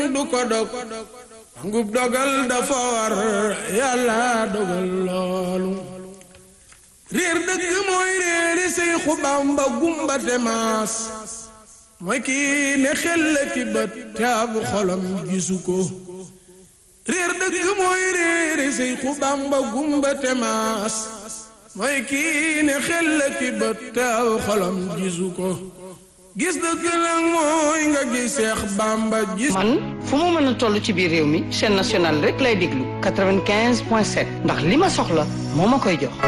du ko dog ngub dogal dafa war yàlla dogal loolu réer dëgg mooy réeri Seexu Bamba gumba te maas mooy kii ne xel ki bët te ab xolam gisu ko réer dëgg mooy réeri Seexu Bamba gumba te maas mooy kii ne xel ki bët te ab xolam gisu ko gis dëgg nag mooy nga gis Seex Bamba gis man fu mu mën a toll ci biir réew mi chaîne nationale rek lay déglu 95 point 7 ndax li ma soxla moo ma koy jox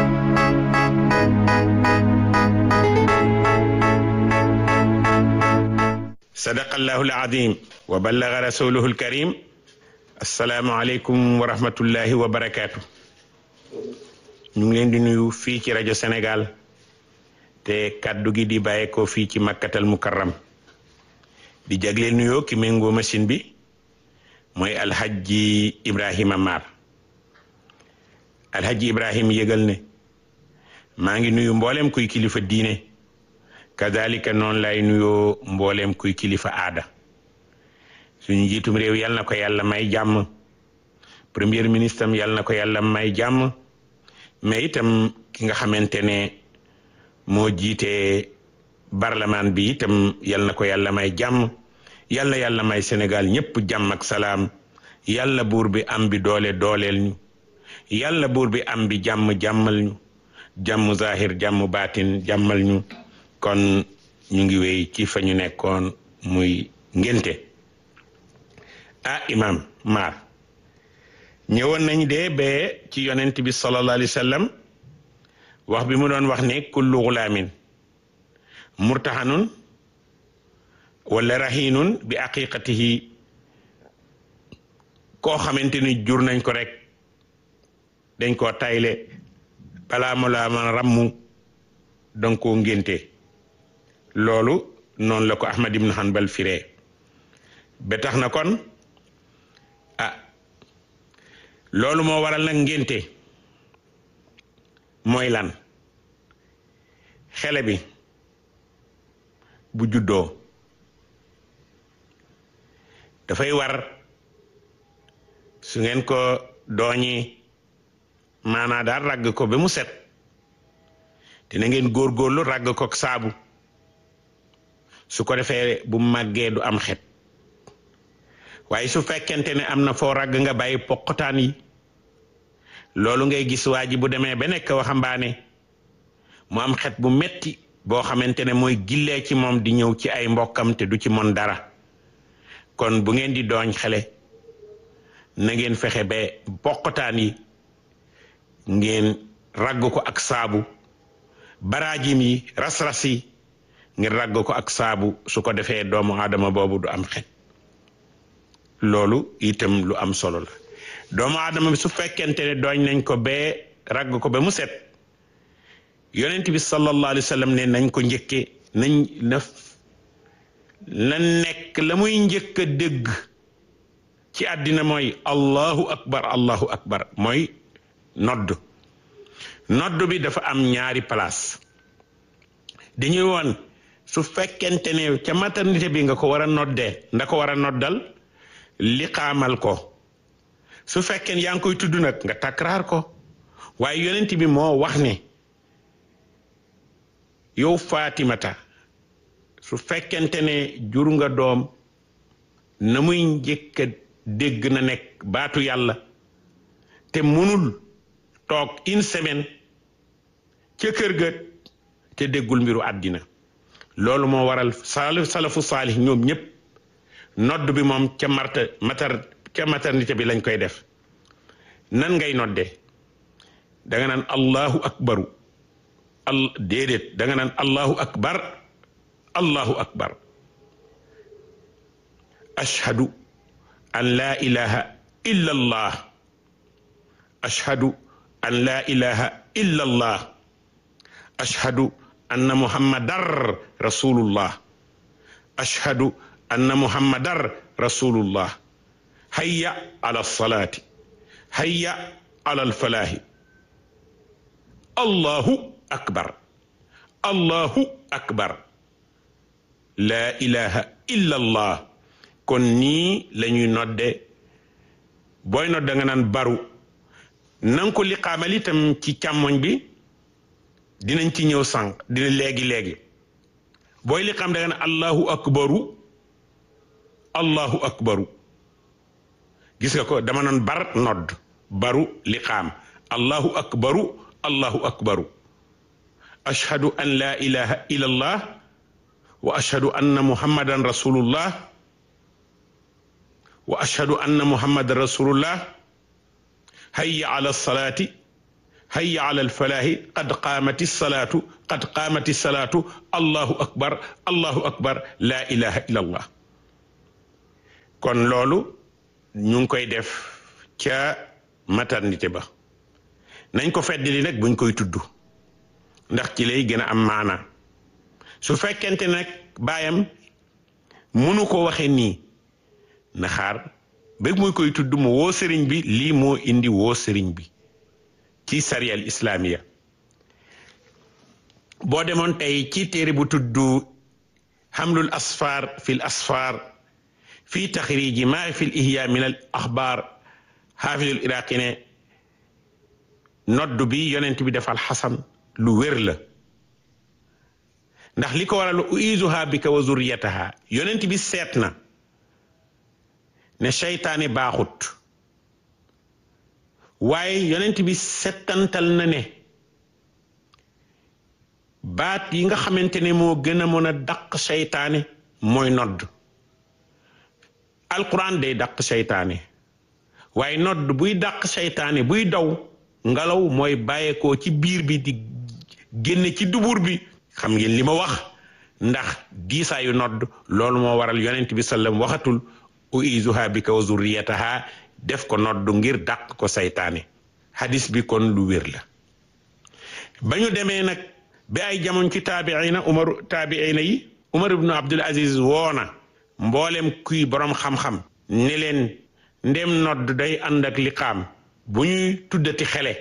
sadaqallahu alazim wa ballaga rasuluhu alkarim assalaamu aleykum wa rahmatullahi wa barakaatu ñu ngi leen di nuyu fii ci rajo Sénégal te kaddu gi di bàyyeekoo fii ci makkatal mukarram di jagleel nuyoo ki méngoo machine bi mooy alhajji Ibrahima Mar alhajji Ibrahima yëgal ne maa ngi nuyu mboolem kuy kilifa diine kadalika noonu lay nuyoo mboolem kuy kilifa aada suñu njiitum réew yal na ko yàlla may jàmm premier ministre am yal na ko yàlla may jàmm mais itam ki nga xamante ne moo jiite parlement bi itam yal na ko yàlla may jàmm yal na yàlla may Sénégal ñëpp jàmm ak salaam yàlla buur bi am bi doole dooleel ñu yàlla buur bi am bi jàmm jàmmal ñu jàmm zahir jàmm baatin jàmmal ñu kon ñu ngi wéy ci fa ñu nekkoon muy ngénte ah imam maar ñëwoon nañ de ba ci yonent bi sallallahu alayhi wa sallam wax bi mu doon wax ne kullu gulaamin murtahanun wala rahinun bi aqiqatihi koo xamante ni jur nañ ko rek dañ koo tayle balaa mu laa man rammu danga koo ngénte loolu noonu la ko Ahmad ibn Hanbal firee ba tax na kon ah loolu moo waral nag ngénte mooy lan xele bi bu juddoo dafay war su ngeen ko dooñi maanaa daal ragg ko ba mu set dina ngeen góorgóorlu ragg ko saabu su ko defee bu màggee du am xet waaye su fekkente ne am na foo ragg nga bàyyi poqotaan yi loolu ngay gis waa ji bu demee ba nekk waxambaane mu am xet bu metti boo xamante ne mooy gillee ci moom di ñëw ci ay mbokkam te du ci mon dara kon bu ngeen di dooñ xale na ngeen fexe ba poqotaan yi ngeen ragg ko ak saabu baraajim yi ras-ras yi ngir ragg ko ak saabu su ko defee doomu aadama boobu du am xet loolu itam lu am solo la doomu aadama bi su fekkente ne dooñ nañ ko bee ragg ko ba mu set yonent bi sallallahu alayhi wa sallam ne nañ ko njëkke nañ na na nekk la muy njëkk a dégg ci àddina mooy allahu akbar allahu akbar mooy nodd nodd bi dafa am ñaari place dañuy woon su fekkente ne ca maternité bi nga ko war a noddee nda ko war a noddal liqaamal ko su fekkee yaa ngi koy tudd nag nga takraar ko waaye yonent bi moo wax ne yow Fatimata su fekkente ne jur nga doom na muy njëkk a dégg na nekk baatu yàlla te mënul toog une semaine ca kër ga te déggul mbiru àddina loolu moo waral sal salafu saalih ñoom ñëpp nodd bi moom ca marta matar ca maternité bi lañ koy def nan ngay nodde da nga naan allahu akbaru al déedéet da nga naan allahu akbar allahu akbar ashhadu an la ilaha illa allah ashhadu an la ilaha illa allah ashhadu anna muhammadar rasulullah ashhadu anna muhammadar rasulullah hayya ala salati hayya ala alfalahi allahu akbar allahu akbar la ilaha illa allah kon nii la ñuy nodde booy nodd da nga naan baru nanga ko liqaamal itam ci càmmoñ bi dinañ ci ñëw sànq dina léegi léegi booy liqaam da nga ne allahu akbaru allahu akbaru gis nga ko dama noon bar nodd baru liqaam allahu akbaru allahu akbaru ashhadu an la ilaha illa allah wa ashhadu anna muhammadan rasulullah wa ashhadu anna muhammadan rasulullah hayya ala salati hayya ala alfalahi qad qaamati salatu qad qaamati salatu allahu akbar allahu akbar la ilaha illa allah kon loolu ñu ngi koy def ca maternité ba nañ ko feddali nag buñ koy tudd ndax ci lay gën a am maana su fekkente nag baayam mënu ko waxe nii na xaar ba muy koy tudd mu woo sëriñ bi lii moo indi woo sëriñ bi ci sariyal islamiya boo demoon tey ci téere bu tudd xamlul asfar fil asfar fi taxriji maa fi l ihya min al axbaar xaafidul iraqi ne nodd bi yonent bi defal xasan lu wér la ndax li ko waral uizuha bika wa zurriyataha yonent bi seet na ne seytaane baaxut waaye yonent bi settantal na ne baat yi nga xamante ne moo gën a mën a dàq seytaane mooy nodd alquran day dàq seytaane waaye nodd buy dàq seytaane buy daw ngelaw mooy bàyyeekoo ci biir bi di génne ci dubur bi xam ngeen li ma wax ndax diisaayu nodd loolu moo waral yonent bi sallam waxatul uizuha bika wa zurriyataha def ko nodd ngir dàq ko seytaane hadis bi kon lu wér la ba ñu demee nag bi ay jamono ci taabiina umar taabiina yi umar ibnu abdul aziz woona mboolem kuy borom xam-xam ne leen ndem nodd day ànd ak liqaam bu ñuy tuddati xele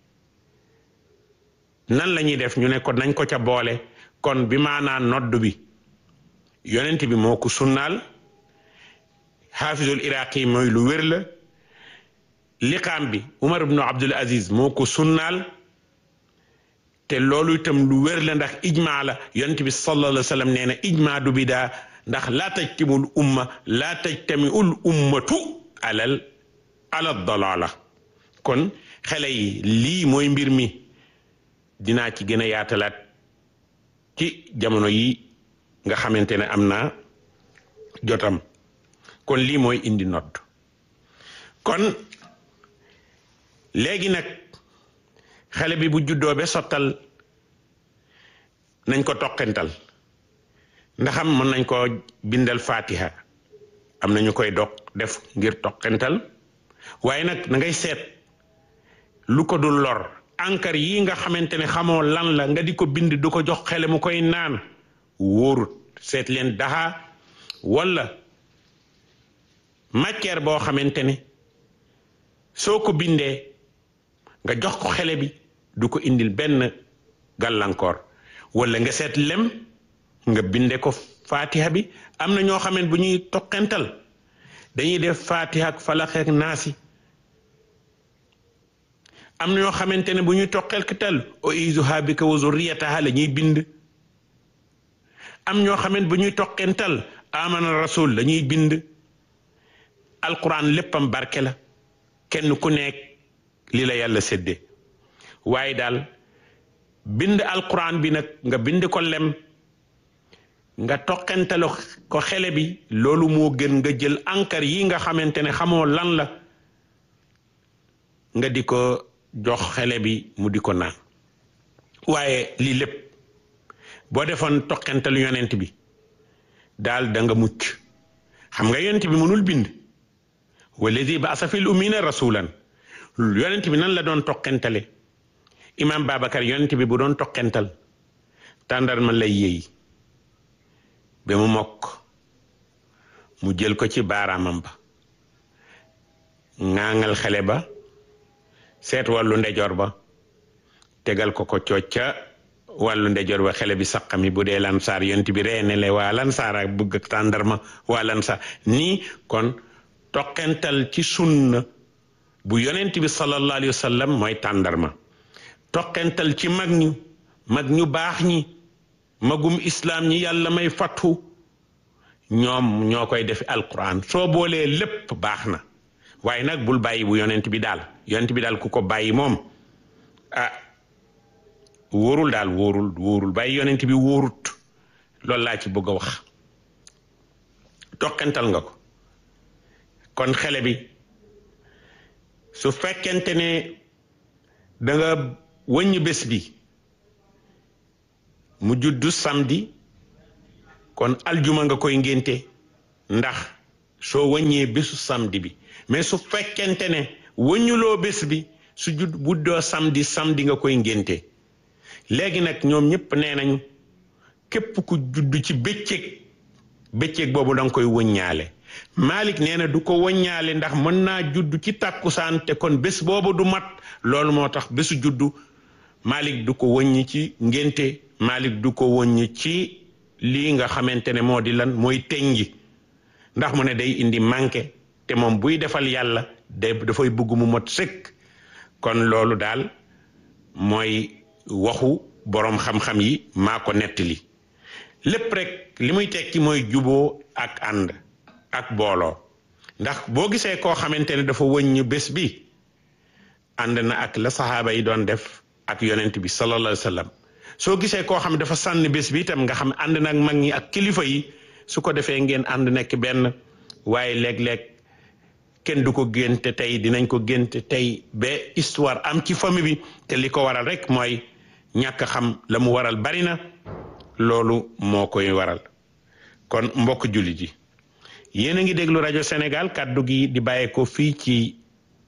nan la ñuy def ñu ne ko nañ ko ca boole kon bi maanaa nodd bi yonent bi moo ko sunnaal xaafizul iraqi mooy lu wér la liqaam bi umar ibnu abdul aziz moo ko sunnaal te loolu itam lu wér la ndax ijmaa la yonent bi sallallahu alayhi wa sallam nee na ijmaa du bidaa ndax laa tajtimul umma laa tajtamiul ummatu alal ala dalala kon xale yi lii mooy mbir mi dinaa ci gën a yaatalaat ci jamono yi nga xamante ne am na jotam kon lii mooy indi nodd kon léegi nag xale bi bu juddoo be sottal nañ ko toqental ndaxam mën nañ ko bindal fatiha am na ñu koy dog def ngir toqental waaye nag na ngay seet lu ko dul lor encre yi nga xamante ne xamoo lan la nga di ko bind du ko jox xele mu koy naan wóorut seet leen daxa walla matière boo xamante ne soo ko bindee nga jox ko xele bi du ko indil benn gàllankoor walla nga seet lem nga binde ko fatiha bi am na ñoo xamante bu ñuy toqental dañuy def fatiha ak falax ak naasi am na ñoo xamante ne bu ñuy toqental u'iizuhaa bika wa zurriyatahaa la ñuy bind am ñoo xamante bu ñuy toqental amana rasul la ñuy bind alquran léppam barke la kenn ku nekk li la yàlla séddee waaye daal bind alquran bi nag nga bind ko lem nga toqentalo ko xele bi loolu moo gën nga jël encre yi nga xamante ne xamoo lan la nga di ko jox xele bi mu di ko naan waaye lii lépp boo defoon toqentalu yonent bi daal da nga mucc xam nga yonent bi mënul bind walladi baasa fil ummina rasulan yonent bi nan la doon toqentale imam Babacar yonent bi bu doon toqental tàndarma lay yéey ba mu mokk mu jël ko ci baaraamam ba ŋaaŋal xele ba seet wàllu ndejoor ba tegal ko ko cooc ca wàllu ndejoor ba xele bi saqami bu dee lansaar yonent bi reenele waa lansaar ak bëgg ak tàndarma waa lansaar nii kon toqental ci sunna bu yonent bi sallallahu alayhi wa sallam mooy tàndarma toqental ci mag ñu mag ñu baax ñi magum islaam ñi yàlla may fattu ñoom ñoo koy def alquran soo boolee lépp baax na waaye nag bul bàyyi bu yonent bi daal yonent bi daal ku ko bàyyi moom ah wóorul daal wóorul wóorul bàyyi yonent bi wóorut loolu laa ci bëgg a wax toqental nga ko kon xele bi su fekkente ne da nga wëññ bés bi mu juddu samedi kon aljuma nga koy ngénte ndax soo wëññee bésu samedi bi mais su fekkente ne wëññuloo bés bi su judd buddoo samedi samedi nga koy ngénte léegi nag ñoom ñëpp nee nañu képp ku judd ci bëccëg bëccëg boobu da nga koy wëññaale Malik nee na du ko wëññaale ndax mën naa judd ci tàkkusaan te kon bés boobu du mat loolu moo tax bésu juddu Malik du ko wëññi ci ngénte Malik du ko wëññi ci lii nga xamante ne moo di lan mooy teñji ndax mu ne day indi manqué te moom buy defal yàlla day dafay bëgg mu mot sëkk kon loolu daal mooy waxu boroom xam-xam yi maa ko nettali lépp rek li muy tekki mooy juboo ak ànd ak booloo ndax boo gisee koo xamante ne dafa wëññ bés bi ànd na ak la saxaaba yi doon def ak yonent bi sallallahu alayhi wa sallam soo gisee koo xam dafa sànni bés bi itam nga xam ànd na ak mag ñi ak kilifa yi su ko defee ngeen ànd nekk benn waaye léeg-léeg kenn du ko génte tey dinañ ko génte tey ba histoire am ci famille bi te li ko waral rek mooy ñàkk xam la mu waral bari na loolu moo koy waral kon mbokk jullit yi yéen a ngi déglu rajo Sénégal kàddu gi di bàyyeekoo fii ci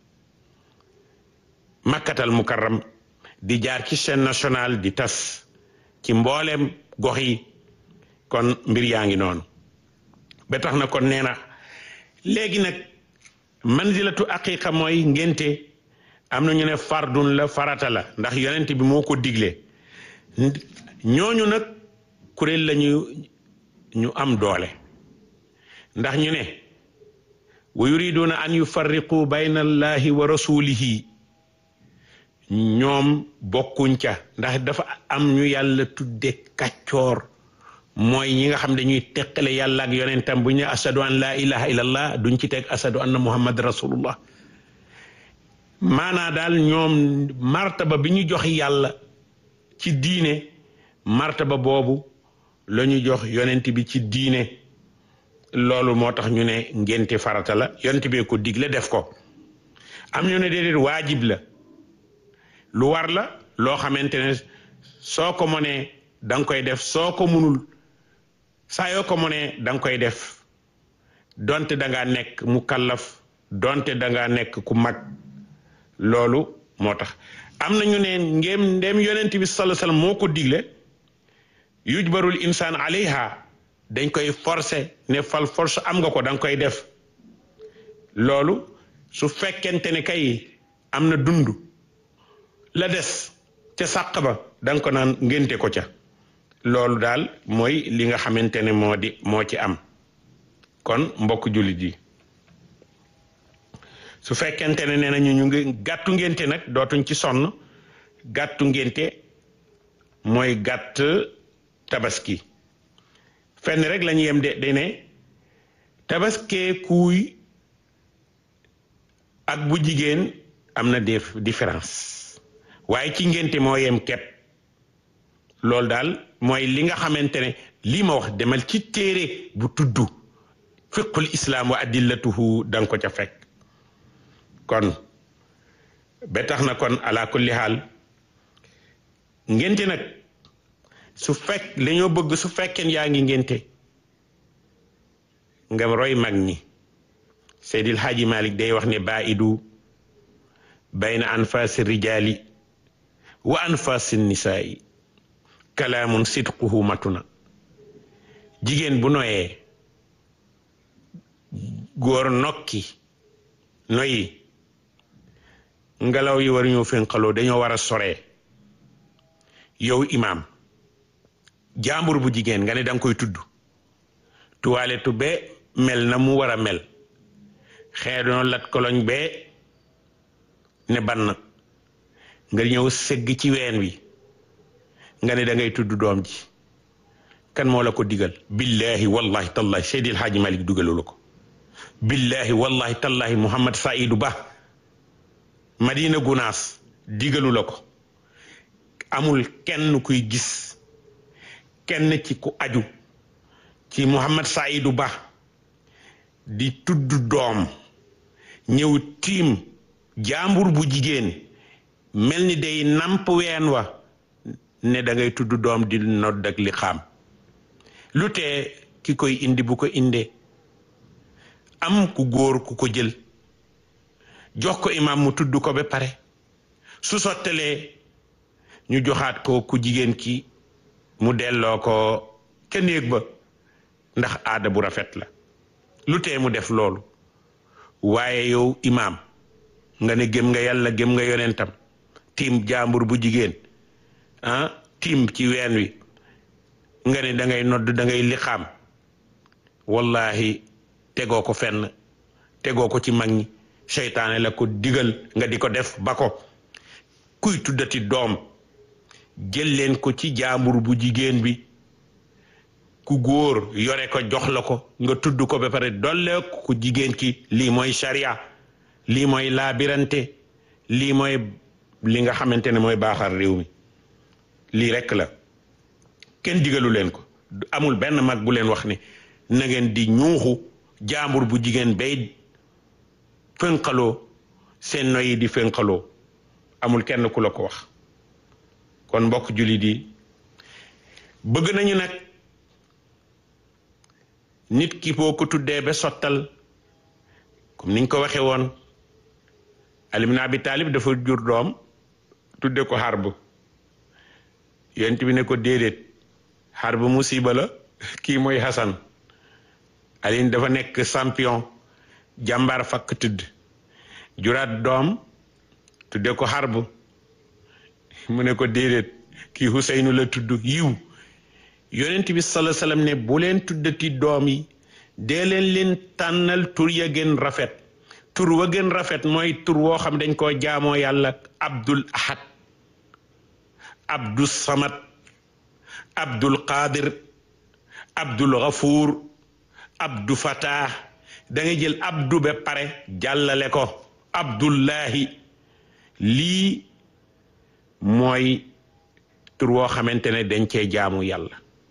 makkatal mukarram di jaar ci chaîne nationale di tas ci mbooleem gox yi kon mbir yaa ngi noonu ba tax na kon nee na léegi nag manzilatu aqiqa mooy ngénte am na ñu ne fardun la farata la ndax yonent bi moo ko digle ñooñu nag kuréel lañu ñu am doole ndax ñu ne wa yuriduna an yufarriqu bayna allahi wa rasulihi ñoom bokkuñ ca ndax dafa am ñu yàlla tudde kàccoor mooy ñi nga xam dañuy teqale yàlla ak yonentam bu ñu ne ashadu an laa ilaha illallah duñ ci teg ashadu anna muhammad rasulullah maanaa daal ñoom martaba bi ñu jox yàlla ci diine martaba boobu la ñu jox yonent bi ci diine loolu moo tax ñu ne ngénte farata la yonent bee ko digle def ko am ñu ne déedéet waajib la lu war la loo xamante ne soo ko mënee da nga koy def soo ko munul saa yoo ko mënee da nga koy def donte da ngaa nekk mu kallaf donte da ngaa nekk ku mag loolu moo tax am na ñu ne ngéem ndéem yonent bi sallallahu alayhi wasallam moo ko digle yujbarul insaan alayha dañ koy forcer ne fal force am nga ko da nga koy def loolu su fekkente ne kay am na dund la des ca sàq ba da nga ko naan ngénte ko ca loolu daal mooy li nga xamante ne moo di moo ci am kon mbokk jullit yi su fekkente ne nee nañu ñu ngi gàttu ngénte nag dootuñ ci sonn gàttu ngénte mooy gàtt tabaski fenn rek la ñu yem de de ne tabaskee kuuy ak bu jigéen am na def différence waaye ci ngénte moo yem kepp loolu daal mooy li nga xamante ne lii ma wax demal ci téere bu tudd fiqul islaam wa adillatuhu da nga ko ca fekk kon ba tax na kon ala kulli xaal ngénte nag su fekk dañoo bëgg su fekkeen yaa ngi ngénte nga roy mag ñi Seydil Haaji Malik day wax ne baidu bayna anfaasi rijaali wa anfaasi nisaa'i kalaamun sidquhu matuna jigéen bu noyee góor nokki noyi ngelaw yi war ñoo fénqaloo dañoo war a soree yow imaam jàmbur bu jigéen nga ne danga koy tudd tuwaaletu be mel na mu war a mel xeedoon lat koloñ bee ne ban nga ñëw sëgg ci ween wi nga ne da ngay tudd doom ji kan moo la ko digal billahi wallahi tallahi Seydil Hadji Malick dugalu la ko billahi wallahi tallahi Mouhamad Saïdou Ba Madina Gunaas digalu la ko amul kenn kuy gis kenn ci ku aju ci Mouhamad Saïdou Ba di tudd doom ñëw tiim jaambur bu jigéen mel ni day namp ween wa ne da ngay tudd doom di nodd ak li xaam lu tee ki koy indi bu ko indee am ku góor ku ko jël jox ko imaam mu tudd ko ba pare su sottalee ñu joxaat ko ku jigéen ki mu delloo ko ca néeg ba ndax aada bu rafet la lu tee mu def loolu waaye yow imaam nga ne gëm nga yàlla gëm nga yonentam tiim jaambur bu jigéen ah tiim ci ween wi nga ne da ngay nodd da ngay liqaam wallahi tegoo ko fenn tegoo ko ci mag ñi seytaane la ko digal nga di ko def ba ko kuy tuddati doom jël leen ko ci jaambur bu jigéen bi ku góor yore ko jox la ko nga tudd ko ba pare dolle ku jigéen ki lii mooy sharia lii mooy laabirante lii mooy li nga xamante ne mooy baaxal réew mi lii rekk la kenn digalu leen ko amul benn mag bu leen wax ne na ngeen di ñuuxu jaambur bu jigéen bay fënqaloo seen noyi di fënqaloo amul kenn ku la ko wax kon mbokk jullit yi bëgg nañu nag nit ki boo ko tuddee ba sottal comme niñ ko waxee woon Ali ibn Abi Talib dafa jur doom tudde ko Harb yonent bi ne ko déedéet Harb musiba la kii mooy Hassan Ali dafa nekk champion jàmbaar fakk tudd juraat doom tudde ko Harb mu ne ko déedéet kii Huseynu la tudd yiw yonent bi sala sallam ne bu leen tuddati doom yi dee leen leen tànnal tur ya gën rafet tur wa gën rafet mooy tur woo xam dañ koo jaamoo yàlla abdul ahad abdul samad abdul qadir abdul ghafuur abdu fatah da nga jël abdu ba pare jàllale ko abdullahi lii mooy tur woo xamante ne dañ cee jaamu yàlla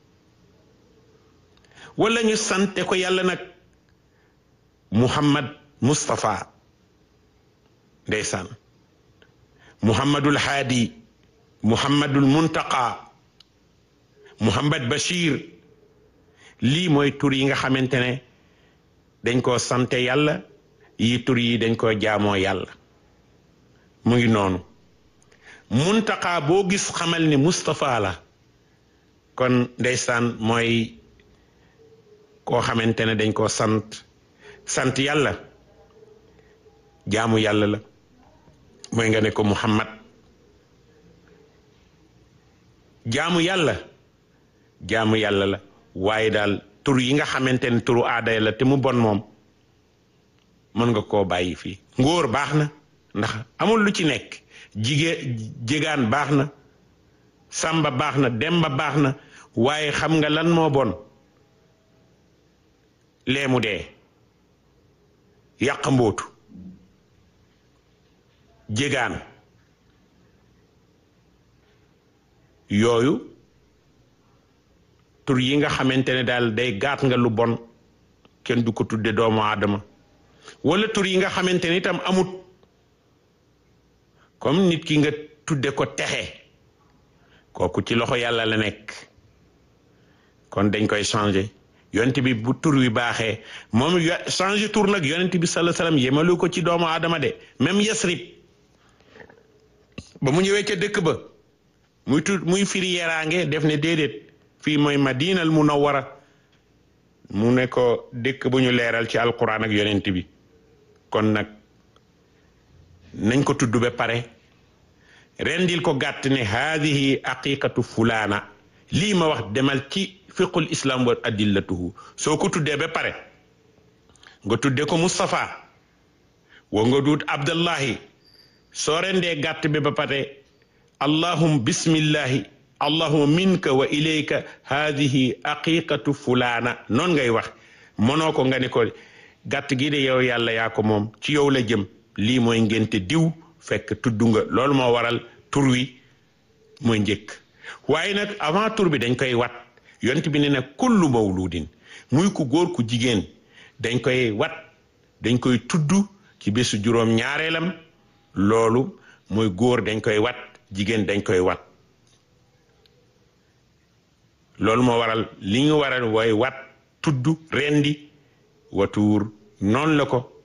wala ñu sante ko yàlla nag muhammad mustapha ndeysaan muhammadul haadi muhammadul muntaqa muhammad bashir lii mooy tur yi nga xamante ne dañ koo sante yàlla yi tur yi dañ koo jaamoo yàlla mu ngi noonu muntaqa boo gis xamal ni mustapha la kon ndeysaan mooy koo xamante ne dañ koo sant sant yàlla jaamu yàlla la mooy nga ne ko muhammad jaamu yàlla jaamu yàlla la waaye daal tur yi nga xamante ne turu aada la te mu bon moom mën nga koo bàyyi fii ngóor baax na ndax amul lu ci nekk jigéen jégaan baax na samba baax na demba baax na waaye xam nga lan moo bon leemu dee yàq mbootu jégaan yooyu tur yi nga xamante ne daal day gaat nga lu bon kenn du ko tudde doomu aadama wala tur yi nga xamante ne itam amut comme nit ki nga tudde ko texe kooku ci loxo yàlla la nekk kon dañ koy changer yonent bi bu tur wi baaxee moom changer tur nag yonent bi sallallahu alayhi wasallam yemalu ko ci doomu aadama de même yasrib ba mu ñëwee ca dëkk ba muy tu muy firi yeraange def ne déedéet fii mooy madinal munawwara mu ne ko dëkk bu ñu leeral ci alquran ak yonent bi kon nag nañ ko tudd ba pare rendil ko gàtt ne haadihi aqiqatu fulaana lii ma wax demal ci fiqul islam wa adillatuhu soo ko tuddee ba pare nga tuddee ko Moustapha wa nga duut Abdallahi soo rendee gàtt bi ba pare allahum bismillahi allahuma minka wa ilayka hadihi aqiqatu fulaana noon ngay wax mënoo ko nga ni ko gàtt gi de yow yàlla yaa ko moom ci yow la jëm lii mooy ngénte diw fekk tudd nga loolu moo waral tur wi mooy njëkk waaye nag avant tur bi dañ koy wat yont bi ne na kullu mawludin muy ku góor ku jigéen dañ koy wat dañ koy tudd ci bésu juróom ñaareelam loolu mooy góor dañ koy wat jigéen dañ koy wat loolu moo waral li ñu waral wooy wat tudd rendi watuur noonu la ko